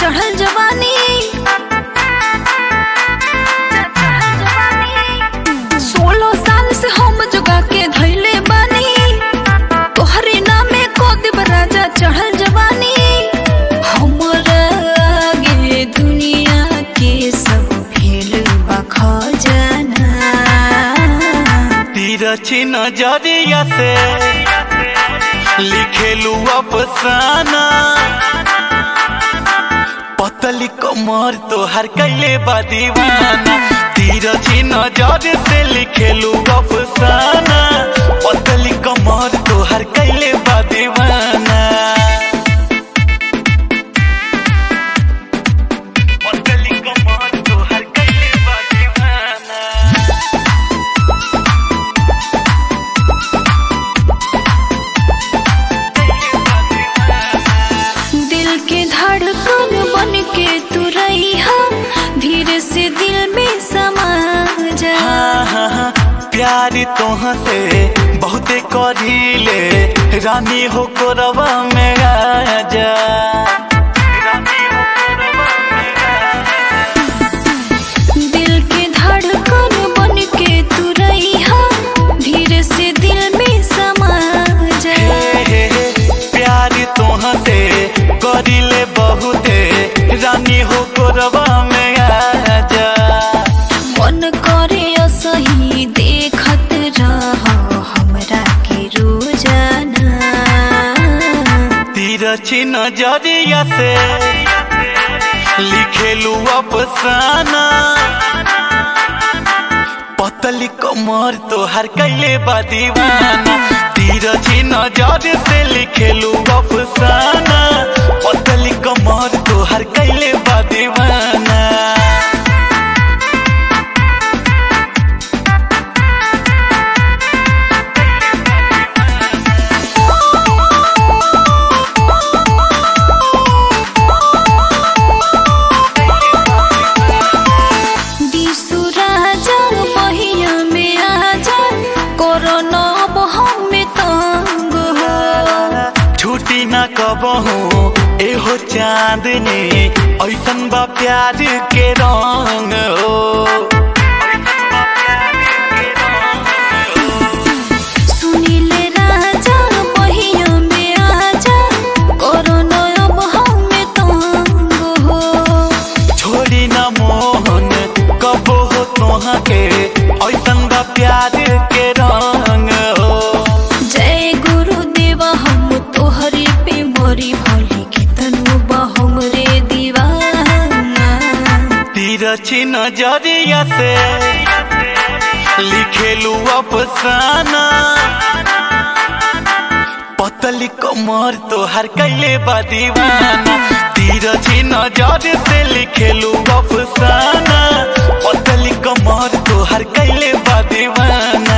चढ़ल जवानी सोलह साल से हम जोगा के धैले बानी तोहरे नामे को देव राजा चढ़ल जवानी हमरा आगे दुनिया के सब भेल बा खजाना तिरछी नजरिया से लिखेलू अफसाना पतली कमर तोहर कैले बा दीवाना तिरछी नजर से लिखेलू अफसाना पतली कमर तोहर कैले बा दीवाना पतली कमर तोहर कैले बा दीवाना दिल के धड़कन बन के तू रही धीरे से दिल में समा जा हाँ, हाँ, हाँ, प्यार तोह से बहुते करीले रानी हो कोरबा में आजा दिल के धड़कन बन के तू रही धीरे से दिल में समा जा हे, हे, हे, प्यार तोह से करीले बहुते रानी हो कोरबा में आजा मन करे असही देखत रह हमरा के रोजाना तिरछी नजरिया से लिखेलू अफसाना पतली कमर तोहर कैले बा दीवाना तिरछी नजर से लिखेलू अफसाना पतली कमर तोहर कैले बा दीवाना दिसु राजा बहिया में आजा कोरोना अब हमें तंग हो छुट्टी न कबहू एहो चांदनी ऐसन बा प्यार के रंग हो सुनीले राजा बहिया में आजा कोरोना अब हमें तंग हो छोड़ी न मोहन कबो हो तोहा के ऐसन बा प्यार के रंग हो जय गुरुदेव हम तोहरे पे मरी भोली कितनु हमरे दीवाना तिरछी नजरिया से लिखेलू अफसाना पतली कमर तोहर कैले बा दीवाना तिरछी नजर से लिखेलू अफसाना पतली कमर तोहर कैले बा दीवाना